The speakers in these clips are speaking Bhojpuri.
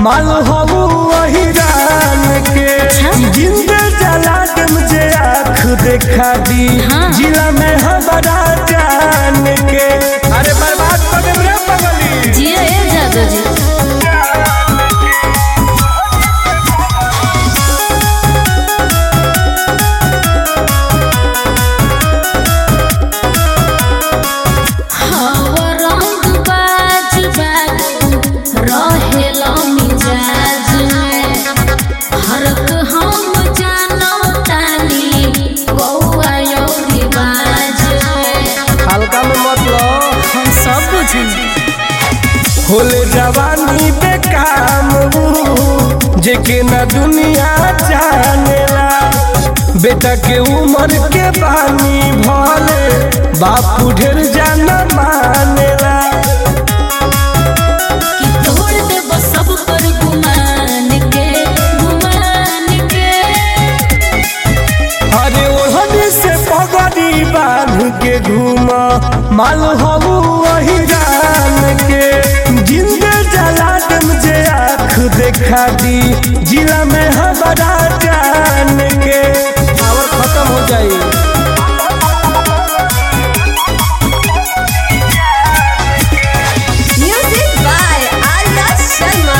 माल हबू वही रान के जिंदे जला दम जे आँख देखा दी हाँ। जिला में हमारा जान के अरे बर्बाद कर देम रे पगली जिया ए जादू जी हवा रंग बाज बाज रहेला मिजाज में हरक हम जानो तानी कौआ योरी बाज में हल्का में मत लो हम सब बुझेंगे होले जवानी बेकाम ऊ, जेके ना दुनिया जानेला बेटा के उम्र के बानी भले बापू ढेर जाना मानेला कि तोड़ देब सब पर गुमान के गुमान के अरे ओढ़नी से पगड़ी बांध के घूमा माल हबू वही रान के जिंदे जला दम जे आँख देखा दी जिला में हमारा जान के पावर खत्म हो जाई Music by Arya Sharma.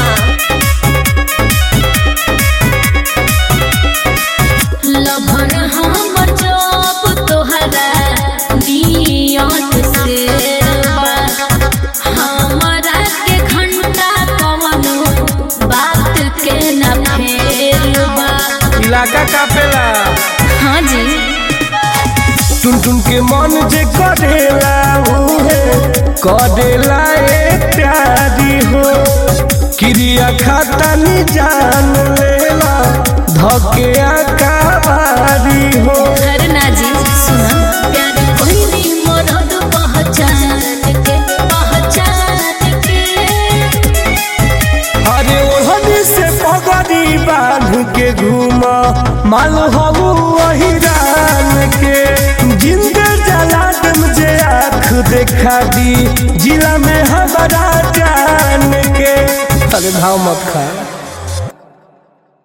Lover हमर जब तोहरा नियत से बा। हमरा के घंटा कवनो बात के न फेरबा इलाका कापेला हाँ जी टुन टुन के मन जे करेला उहे करेला ए प्यारी हो क्रिया खाता नी जान लेला धके आकाबारी हो करना जी सुना प्यार कोई मरद पहचान के पहचान के अरे ओढ़नी से पगड़ी बांध के घूमा माल हबू वही रान के जिंदे जला दम जे आँख देखा दी जिला में हमारा जान के अरे भाव मत खा